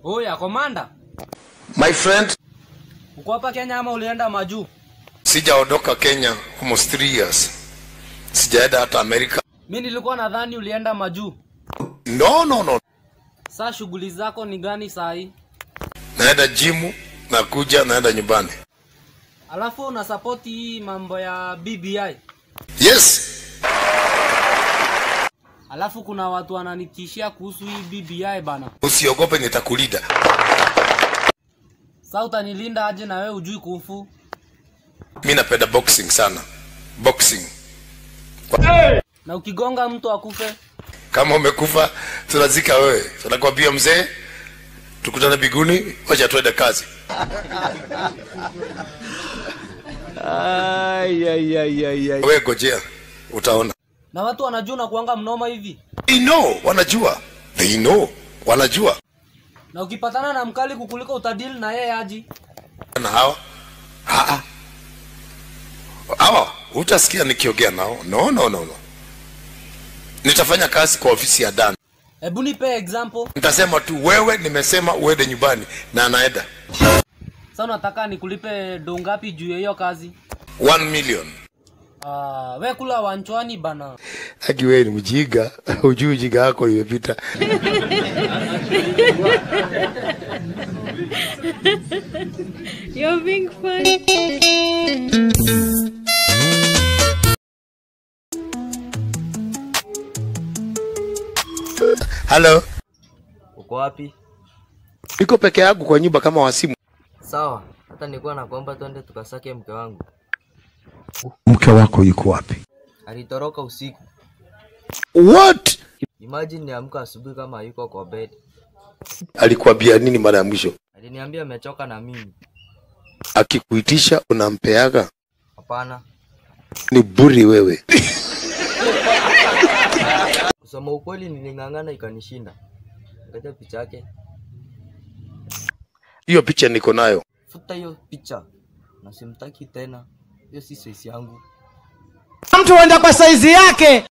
Oya, komanda, My friend, uko hapa Kenya ama ulienda majuu? sijaondoka Kenya almost three years. Sijaenda hata Amerika. Mi nilikuwa nadhani ulienda majuu. No, no, no. Saa shughuli zako ni gani saa hii? Naenda jimu, nakuja, naenda nyumbani. Alafu una support hii mambo ya BBI. Yes, Alafu kuna watu wananitishia kuhusu hii BBI bana. usiogope, nitakulinda. Saa utanilinda aje na wewe ujui kufu? Mi napenda boxing sana, boxing. Na ukigonga mtu akufe? Kama umekufa tunazika wewe, tunakwambia mzee, tukutane biguni, wacha tuende kazi. Wewe gojea, utaona. Na watu wanajua na kuanga mnoma hivi. They know, wanajua. They know, wanajua. Na ukipatana na mkali kukuliko utadili na yeye aji. na hawa Ah, ah. hawa utasikia nikiongea nao no, no, no, no. nitafanya kazi kwa ofisi ya Dan Hebu nipe example. nitasema tu wewe nimesema uende nyumbani na anaenda Sasa unataka nikulipe do ngapi juu ya hiyo kazi? 1 million Ah, we kula wanchwani bana. haki wewe ni mjinga ujui ujinga wako imepita You're being funny. halo Uko wapi? niko peke yangu kwa nyumba kama wasimu Sawa, hata nilikuwa nakuomba twende tukasake mke wangu. mke wako yuko wapi Alitoroka usiku. what Imagine niamka asubuhi kama hayuko kwa bed. alikuambia nini mara ya mwisho Aliniambia amechoka na mimi. akikuitisha unampeaga Hapana. ni buri wewe Kusema ukweli niling'ang'ana ikanishinda. Angalia picha yake. hiyo picha niko nayo Futa hiyo picha. Na simtaki tena. Hiyo si size yangu. mtu huenda kwa saizi yake